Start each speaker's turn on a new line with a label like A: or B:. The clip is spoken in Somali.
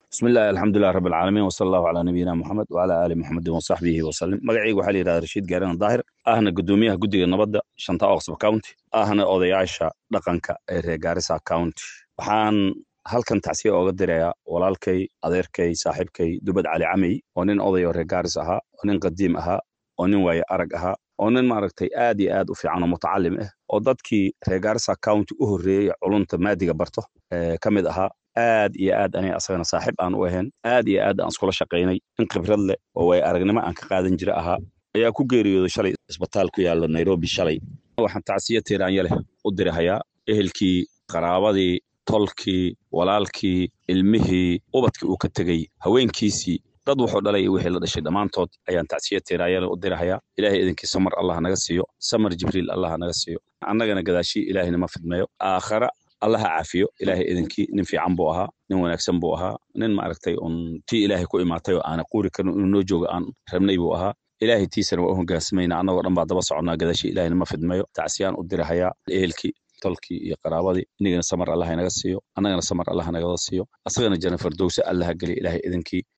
A: bismillahi alxamdulilah rabi alcaalamiin wsala allahu calaa nabiyina moxamed wacala aali moxamedin wasaxbihi wasalim magacayga waxaa la yidhahda rashiid gaarana daahir ahna guddoomiyaha guddiga nabadda shanta oqsba county ahna odayaasha dhaqanka ee reer gaarisa county waxaan halkan tacsiya ooga dirayaa walaalkay adeerkay saaxiibkay dubad cali camey oo nin oday oo reer gaaris ahaa oo nin qadiim ahaa oo nin waaye arag ahaa oo nin maaragtay aad iyo aad u fiican oo mutacalim ah oo dadkii reer gaarisa county u horreeyey culunta maadiga barto ka mid ahaa aad iyo aad aniga asagana saaxiib aan u ahayn aad iyo aad aan iskula shaqaynay in khibrad leh oo way aragnimo aan ka qaadan jira ahaa ayaa ku geeriyooday shalay isbitaal ku yaalla nairobi shalay waxaan tacsiya tiiraanya leh u dirahayaa ehelkii qaraabadii tolkii walaalkii ilmihii ubadkii uu ka tegey haweenkiisii dad wuxuu dhalay iyo wixii la dhashay dhammaantood ayaan tacsiya tiiraanya leh u dirahayaa ilaahay idinkii samar allah naga siiyo samar jibriil allah naga siiyo annagana gadaashii ilaahayna ma fidmeeyo aakhara allaha caafiyo ilaahay idinkii nin fiican buu ahaa nin wanaagsan buu ahaa nin maaragtay un tii ilaahay ku imaatay oo aana quuri karin inuu noo joogo aan rabnay buu ahaa ilaahay tiisana waa u hogaansamayna annagoo dhan baa daba soconnaa gadaashii ilaahayna ma fidmeeyo tacsiyaan u dirahayaa ehelkii tolkii iyo qaraabadii inagana samar allaha inaga siiyo annagana samar allaha nagada siiyo asagana jana fardowse allaha geliya ilaahay idinkii